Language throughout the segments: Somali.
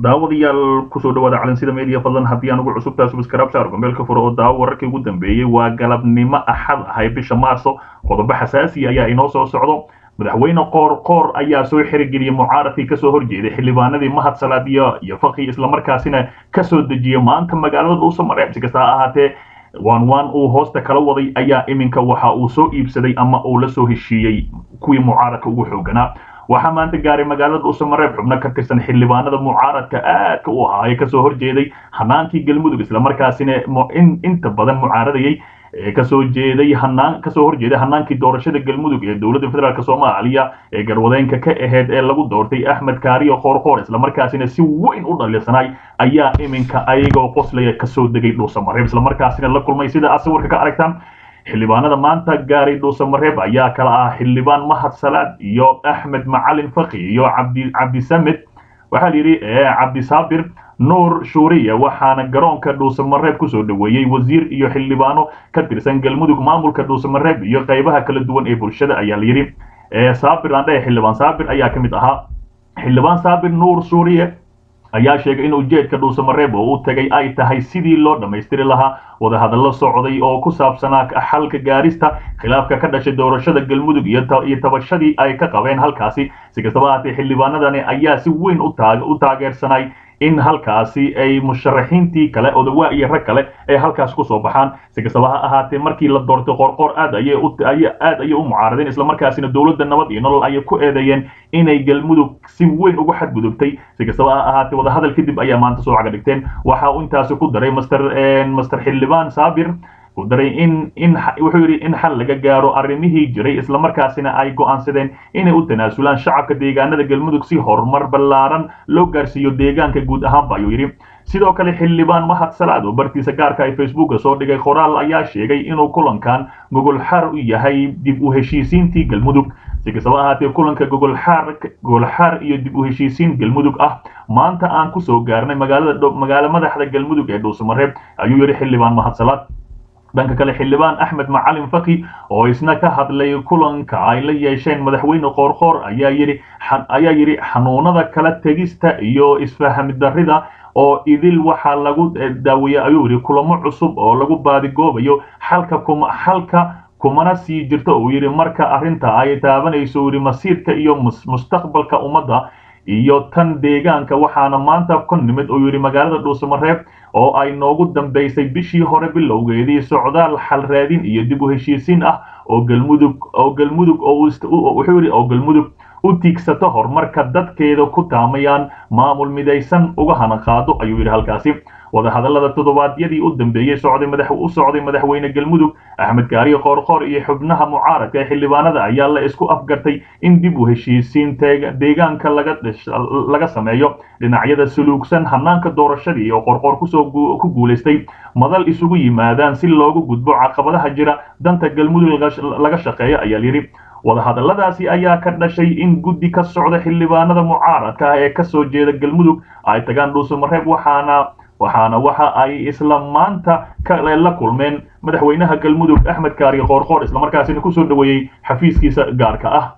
daawadayaal kusoo dhawaada calansida media fadlan haddii aan ugu cusubtaa subscribe saar gombeelka furo oo daawo wararkii ugu dambeeyey waa galabnimo axad ahay bisha maarso qodobo xasaasi ayaa inoo soo socdo madaxweyne qoor qoor ayaa soo xirigeliyey mucaaradkii kasoo horjeeday xildhibaanadii mahad salaad iyo iyo faqi islamarkaasina kasoo dejiyey maanta magaalada dhuuso mareeb si kasta ha ahaatee waan waan uu hoosta kala waday ayaa iminka waxa uu soo iibsaday ama uu la soo heshiiyey kuwii mucaaradka ugu xooganaa waxaa maanta gaaray magaalada dhuusamareeb xubno ka tirsan xildhibaanada mucaaradka aadka u ahaa ee kasoo horjeeday hanaankii galmudug islamarkaasina inta badan mucaaradayay ee kasoo jeeday hanaan kasoo horjeeday hanaankii doorashada galmudug ee dowladda federaalk soomaaliya ee garwadeenka ka aheyd ee lagu doortay axmed kaariyo qoorqoor islamarkaasina si weyn u dhalisanay ayaa iminka ayagoo qoslaya kasoo degay dhuusamareeb islamarkaasina la kulmay sida aad sawirka ka aragtaan xildhibaanada maanta gaaray dhuusamareeb ayaa kala ah xildhibaan mahad salaad iyo axmed macalin faqi iyo cabdi cabdisamed waxaa layidhi cabdisaabir nuur shuuriya waxaana garoonka dhuusamareeb kusoo dhaweeyey wasiir iyo xildhibaano ka tirsan galmudug maamulka dhuusamareeb iyo qaybaha kala duwan ee bulshada ayaa layidhi saabir aan dhahe xildhibaan saabir ayaa ka mid ahaa xildhibaan saabir nuur shuuriye ayaa sheegay in ujeedka dhuusamareeb oo u tagay ay tahay sidii loo dhammaystiri lahaa wadahadallo socday oo ku saabsanaa xalka gaarista khilaafka ka dhashay doorashada galmudug iyo tabashadii ay ka qabeen halkaasi si kastaba ahaatee xildhibaanadani ayaa si weyn u taageersanay in halkaasi ay musharaxiintii kale odawaa iyo rag kale ay halkaas kusoo baxaan si kastaba ha ahaatee markii la doortay qoorqoor aad ayay aad ayay u mucaaradeen islamarkaasina dowladda nabad iyo nolol ayay ku eedeeyeen inay galmudug si weyn ugu xadgudubtay si kastaba ha ahaatee wadahadal kadib ayaa maanta soo caga dhigteen waxa uu intaasi ku daray master master xildhibaan saabir ku daray in in wuxuu yidhi in xal laga gaaro arrimihii jiray islamarkaasina ay go'aansadeen inay u tanaasulaan shacabka deegaanada galmudug si horumar ballaaran loo gaarsiiyo deegaanka guud ahaanba ayuu yidhi sidoo kale xildhibaan mahad salaad oo bartiisa gaarka ay facebooka soo dhigay qoraal ayaa sheegay inuu kulankan gogolxaar u yahay dib u heshiisiintii galmudug si kastaba ahaatee kulanka gogolxaar gogolxaar iyo dib u heshiisiin galmudug ah maanta aan kusoo gaarnay magaalada magaalo madaxda galmudug ee dhuusamareeb ayuu yidhi xildhibaan mahad salaad dhanka kale xildhibaan axmed macalin faki oo isna ka hadlay kulanka ay la yeesheen madaxweyne qoorqoor ayaa yidhi ayaa yidhi xanuunada kala tegista iyo isfahamidarrida oo idil waxaa lagu daaweeyey ayuu yidhi kulamo cusub oo lagu baadigoobayo xalka kuma xalka kumana sii jirto uu yidhi marka arrinta ay taabanayso yidhi masiirka iyo mustaqbalka ummadda iyo tan deegaanka waxaana maanta ku nimid uu yidhi magaalada dhuusamareeb oo ay noogu dambaysay bishii hore bilowgeedii socdaal xal raadin iyo dib u heshiisiin ah oo galmudug oo galmudug oo wuxuu yidhi oo galmudug u tiigsato horumarka dadkeeda ku taamayaan maamul midaysan uga hanaqaado ayuu yidhi halkaasi wadahadallada toddobaadyadii u dambeeyey socday madax u socday madaxweyne galmudug axmed kaariyo qoorqoor iyo xubnaha mucaaradka ee xildhibaanada ayaa la isku afgartay in dib u heshiisiin deegaanka laga laga sameeyo dhinacyada suluugsan hanaanka doorashadii oo qorqoor kusoo ku guulaystay madal isugu yimaadaan si loogu gudbo caqabadaha jira danta galmudug laga shaqeeyo ayaa yidhi wadahadalladaasi ayaa ka dhashay in guddi ka socda xildhibaanada mucaaradka ah ee kasoo jeeda galmudug ay tagaan dhuusamareeb waxaana waxaana waxa ay isla maanta kale la kulmeen madaxweynaha galmudug axmed kaariyo qoorqoor islamarkaasina kusoo dhaweeyey xafiiskiisa gaarka ah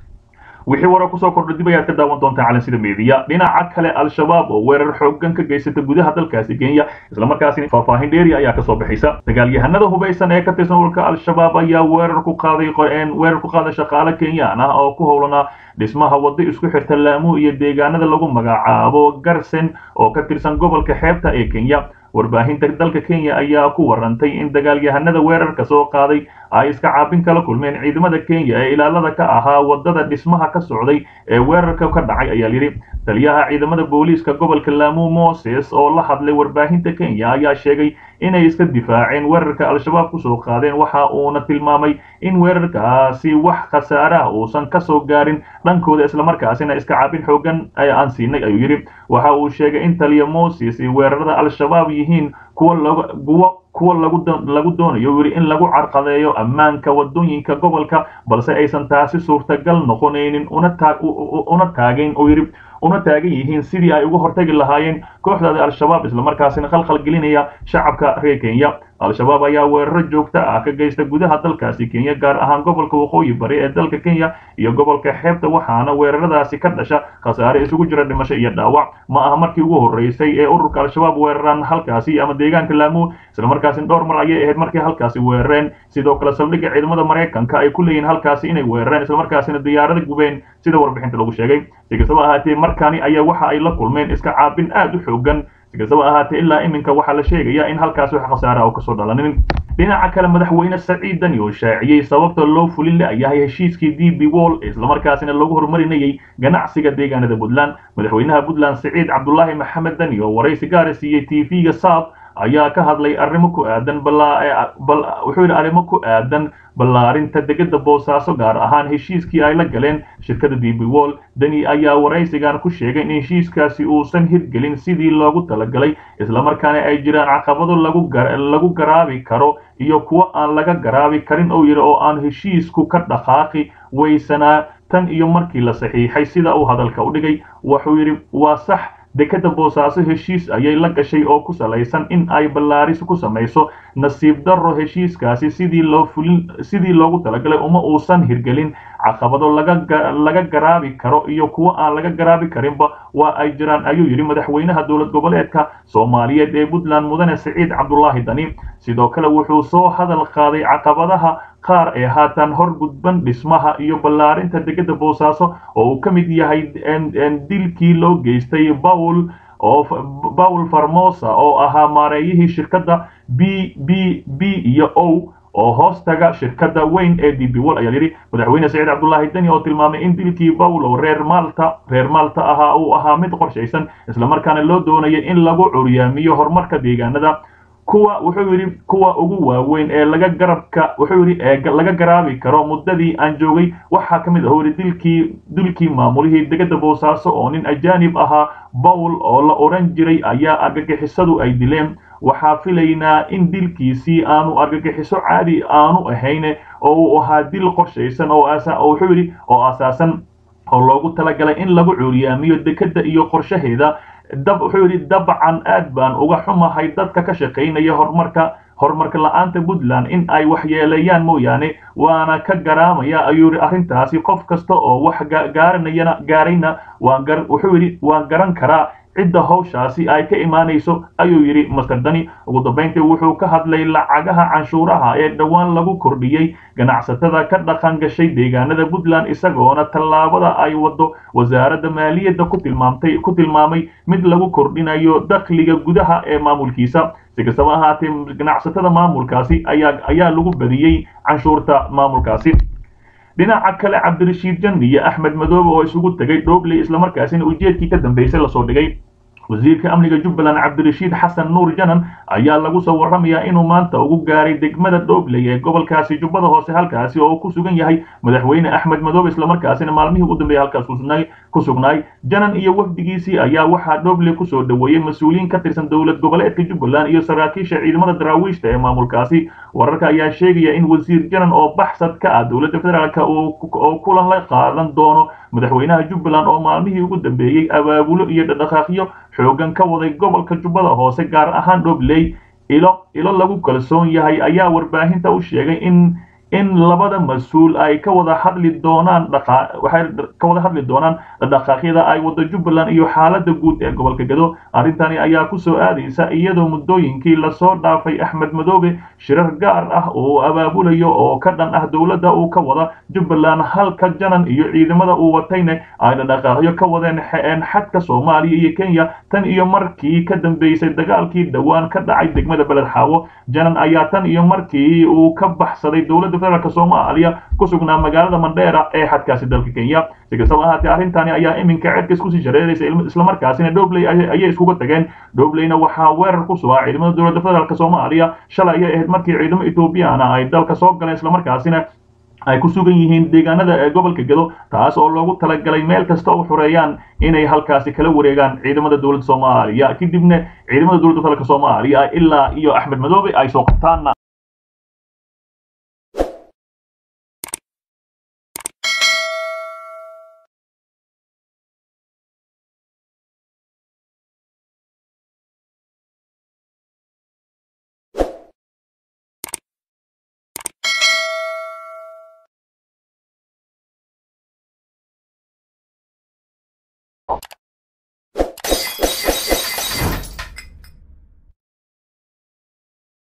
wixii warar kusoo kordha dib ayaad ka daawan doontaa calansida meediya dhinaca kale al-shabaab oo weerar xoogan ka geysata gudaha dalkaasi kenya islamarkaasina faahfaahin dheeri ayaa kasoo baxaysa dagaalyahanada hubaysan ee ka tirsan ururka al-shabaab ayaa weerar ku qaaday weerar ku qaaday shaqaale kenyaan ah oo ku howlanaa dhismaha waddo isku xirta laamu iyo deegaanada lagu magacaabo garsen oo ka tirsan gobolka xeebta ee kenya warbaahinta dalka kenya ayaa ku warantay in dagaalyahanada weerarka soo qaaday ay iska caabin kala kulmeen ciidamada kenya ee ilaalada ka ahaa wadada dhismaha ka socday ee weerarka ka dhacay ayaa yidhi taliyaha ciidamada booliiska gobolka laamu moses oo la hadlay warbaahinta kenya ayaa sheegay inay iska difaaceen weerarka al-shabaab kusoo qaadeen waxa uuna tilmaamay in weerarkaasi wax khasaare ah uusan kasoo gaarin dhankooda islamarkaasina iska caabin xoogan aan siinay ayuu yidhi waxa uu sheegay in taliya moses weerarada al-shabaab yihiin kuwa kuwa kuwa lagu lagu doonayo yidhi in lagu carqadeeyo ammaanka wadooyinka gobolka balse aysan taasi suurtagal noqonaynin una taag una taagayn oo yidhi una taagan yihiin sidii ay uga hortagi lahaayeen kooxdaada al-shabaab islamarkaasina khalkhal gelinaya shacabka reer kenya al-shabaab ayaa weeraro joogto ah ka geysta gudaha dalkaasi kenya gaar ahaan gobolka waqooyi bari ee dalka kenya iyo gobolka xeebta waxaana weeraradaasi ka dhasha khasaare isugu jira dhimasho iyo dhaawac ma aha markii ugu horreysay ee ururka al-shabaab weeraraan halkaasi ama deegaanka laamu islamarkaasina dhowr mar ayay ahayd markay halkaasi weerareen sidoo kale saldhigga ciidamada maraykanka ay ku leeyihiin halkaasi inay weerareen islamarkaasina diyaarada gubeen sida warbixinta lagu sheegay si kastaba ahaatee markani ayaa waxa ay la kulmeen iska caabin aad u xoogan si kastaba ahaatee ilaa iminka waxaa la sheegayaa in halkaas wax khasaara oo kasoo dhalanin dhinaca kale madaxweyne saciid dani oo shaaciyey sababta loo fulin la-yahay heshiiskii d b wall islamarkaasina lagu horumarinayay ganacsiga deegaanada puntland madaxweynaha puntland saciid cabdulaahi maxamed dani oo waraysi gaara siiyey t v-ga saab ayaa ka hadlay arrimo ku aadan wuxuu yidhi arrimo ku aadan ballaarinta degada boosaaso gaar ahaan heshiiskii ay la galeen shirkada d b wall deni ayaa waraysigan ku sheegay in heshiiskaasi uusan hirgelin sidii loogu talagalay islamarkaana ay jiraan caqabado lagu garaabi karo iyo kuwo aan laga garaabi karin oo yidhi oo aan heshiisku ka dhaqaaqi weysanaa tan iyo markii la saxiixay sida uu hadalka u dhigay wuxuu yidhi waa sax dekada boosaaso heshiis ayay la gashay oo ku salaysan in ay ballaaris ku samayso nasiib darro heshiiskaasi sidii loo fulin sidii loogu talagalay uma uusan hirgelin caqabado laga garaabi karo iyo kuwo aan laga garaabi karinba waa ay jiraan ayuu yidhi madaxweynaha dowlad goboleedka soomaaliyeed ee puntland mudane siciid cabdulaahi dani sidoo kale wuxuu soo hadal qaaday caqabadaha qaar ee haatan hor gudban dhismaha iyo ballaarinta degada boosaaso oo uu ka mid yahay dilkii loo geystay bawl oo bawl farmosa oo ahaa maareeyihii shirkadda b b b iyo o oo hoostaga shirkadda weyn ee d b wall ayaa yidhi madaxweyne saciid cabdulaahi deni oo tilmaamay in dilkii bawlow reer maalta reer maalta ahaa uu ahaa mid qorshaysan islamarkaana loo doonayay in lagu curyaamiyo horumarka deegaanada kuwa wuxuu yidhi kuwa ugu waaweyn ee laga garabka wuxuu yidhi ee laga garaabi karo muddadii aan joogay waxaa ka mid ah yidhi dilkii dilkii maamulihii degada boosaaso oo nin ajaanib ahaa bawl oo la odhan jiray ayaa argagixisadu ay dileen waxaa filaynaa in dilkiisii aanu argagixiso caadi aanu ahayn oo uu ahaa dil qorshaysan oo wuxuu yidhi oo asaasan oo loogu talagalay in lagu cuuriyaamiyo dekada iyo qorshaheeda dab wuxuu yidhi dabcan aad baan uga xumahay dadka ka shaqaynaya horumarka horumarka la-aanta puntland in ay waxyeeleeyaan mooyaane waana ka garaamaya ayuu yidhi arrintaasi qof kasta oo wax gaaranayana gaarayna waan gar wuxuu yidhi waan garan karaa cidda hawshaasi ay ka imaanayso ayuu yidhi master dani ugu dambayntii wuxuu ka hadlay lacagaha canshuuraha ee dhowaan lagu kordhiyey ganacsatada ka dhaqan gashay deegaanada puntland isagoona tallaabada ay wado wasaaradda maaliyadda ku tilmaamtay ku tilmaamay mid lagu kordhinayo dakhliga gudaha ee maamulkiisa si kastaba ahaatee ganacsatada maamulkaasi ayaa ayaa lagu badiyey canshuurta maamulkaasi dhinaca kale cabdirashiid jandi iyo axmed madoobe oo isugu tegay dhoobley islamarkaasina ujeedkii ka dambeysay lasoo dhigay wasiirka amniga jubbaland cabdirashiid xasan nuur janan ayaa lagu soo warramayaa inuu maanta ugu gaaray degmada dhoobley ee gobolkaasi jubbada hoose halkaasi oo ku sugan yahay madaxweyne axmed madoobe islamarkaasina maalmihii ugu dambeeyay halkaas ku sugnaay janan iyo wafdigiisii ayaa waxaa dhoobley kusoo dhoweeyey mas-uuliyiin ka tirsan dowlad goboleedka jubbaland iyo saraakiisha ciidamada daraawiishta ee maamulkaasi wararka ayaa sheegaya in wasiir janan oo baxsad ka ah dowladda federaalk oo kulan la qaadan doono madaxweynaha jubbaland oo maalmihii ugu dambeeyey abaabulo iyo dhaqdhaqaaqyo xoogan ka waday gobolka jubbada hoose gaar ahaan dhobley ilo ilo lagu kalsoon yahay ayaa warbaahinta u sheegay in in labada mas-uul ay ka wada hadli doonaan waxay ka wada hadli doonaan dhaqaaqyada ay wado jubbaland iyo xaaladda guud ee gobolka gado arrintani ayaa ku soo aadaysa iyadoo muddooyinkii lasoo dhaafay axmed madoobe shirar gaar ah oo abaabulayo oo ka dhan ah dowladda uu ka wada jubbaland halka janan iyo ciidamada uu watayna ay dhaqaaqyo ka wadeen xadka soomaaliya iyo kenya tan iyo markii ka dambeysay dagaalkii dhowaan ka dhacay degmada beled xaawo janan ayaa tan iyo markii uu ka baxsaday dowladda federaalk soomaaliya ku sugnaa magaalada mandheera ee xadkaasi dalka kenya si kastaba ahaatee arrintani ayaa iminka cedka iskusii shareeraysa islamarkaasina dhobley ayay iskuga tageen dhobleyna waxaa weerar ku sugaa ciidamada dowladda federaalk soomaaliya shalay ayay ahayd markii ciidamo ethoobiyaana ay dalka soo galeen islamarkaasina ay ku sugan yihiin deegaanada ee gobolka gado taas oo loogu talagalay meel kasta oo xureeyaan inay halkaasi kala wareegaan ciidamada dowladda soomaaliya kadibna ciidamada dowladda federaalk soomaaliya ilaa iyo axmed madoobe ay soo qabtaan ah